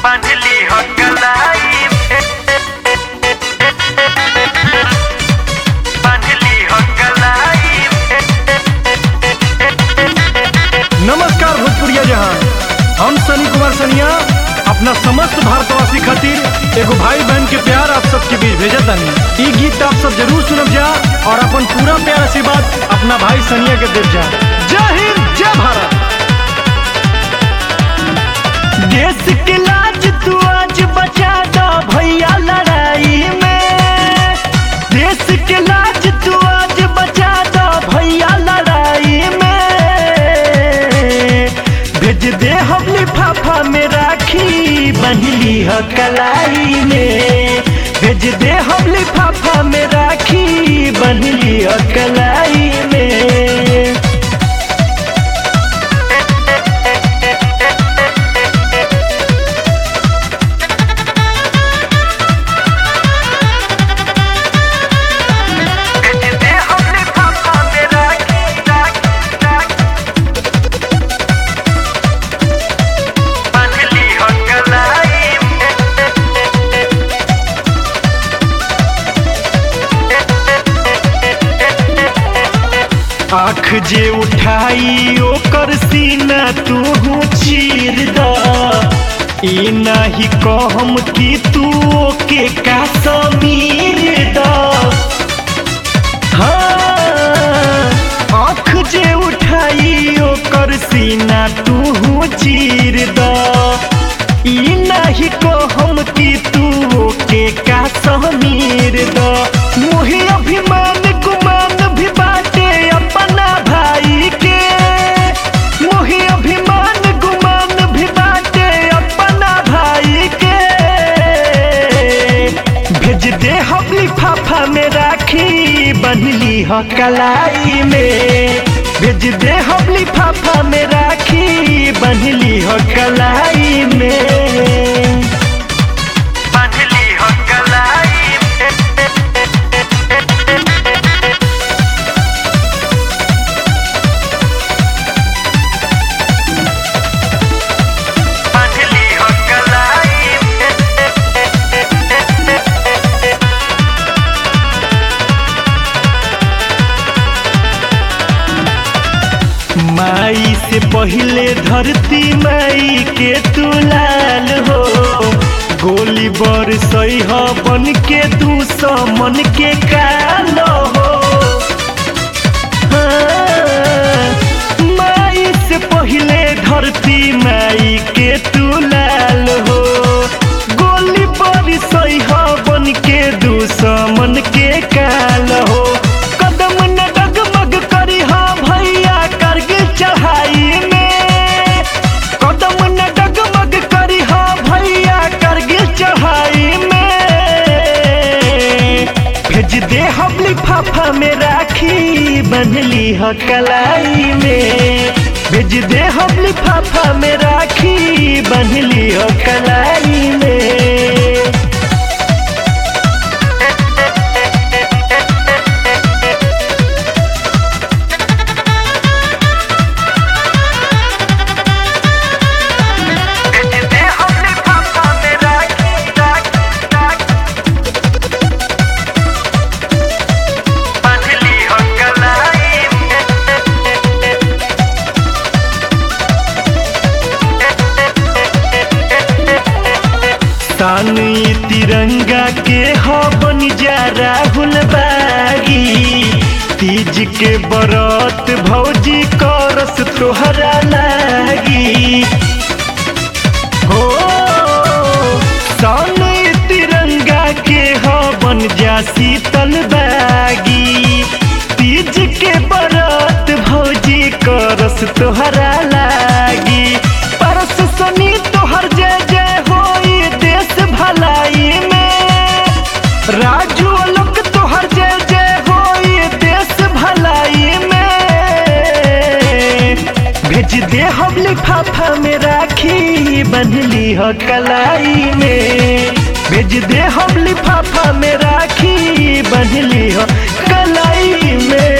बांधली हो कलाई बांधली हो कलाई नमस्कार भोजपुरिया जहां हम सनी कुमार सनिया अपना समस्त भारतवासी खातिर एगो भाई बहन के प्यार आप सबके बीच भेजत तानी ई गीत आप सब जरूर सुनब जा और अपन पूरा प्यार आशीर्वाद अपना भाई सनिया के देव जा जय हिंद जय भारत देश के लाज तू आज बचा दो भैया लड़ाई में देश के लाज तू आज बचा दो भैया लड़ाई में भेज दे हम लिफाफा में राखी बंधली ह कलाई में भेज दे हम लिफाफा में राखी बंधली ह कलाई में दे हमने पापा मेरा की बांधली हो कलाई आँख जे उठाई ओकर सीना तू चीर द ई नाही कहम कि तू ओके का समीर द हाँ, आँख जे उठाई ओकर सीना तू चीर द ई नाही कहम कि तू ओके का समीर द मोहि अभिमान गुमान भी बाटे अपना भाई के मोहि अभिमान गुमान भी बाटे अपना भाई के भेज दे हम लिफाफा में राखी बंधली ह कलाई में भेज दे हम लिफाफा में राखी बंधली ह कलाई में बांधली हो कलाई बांधली हो कलाई माई से पहले धरती माई के तू लाल हो गोली बर सही हो बन के तू मन के काल हो हाँ, माई से पहले धरती माई के तू लाल हो गोली बर सही हो बन के मन के काल हो कदम न डगमग करी हा भैया करगिल चढ़ाई में कदम न डगमग करी हा भैया करगिल चढ़ाई में भेज दे हम लिफाफा में राखी बंधली ह कलाई में भेज दे हम लिफाफा में राखी बंधली ह कलाई में दे हमने पापा मेरा की बांधली हो कलाई तान ई तिरंगा के हो बन जा राहुल बागी तीज के बरत भौजी करस तोहरा लागी हो तान ई तिरंगा के हो बन जा शीतल बागी तीज के बरत भौजी करस तोहरा लागी परस सनी तोहर जय जय होई देश भलाई में राजू लोक तोहर जय जय होई देश भलाई में भेज दे हम लिफाफा में राखी बंधली ह कलाई में भेज दे हम लिफाफा में राखी बंधली ह कलाई में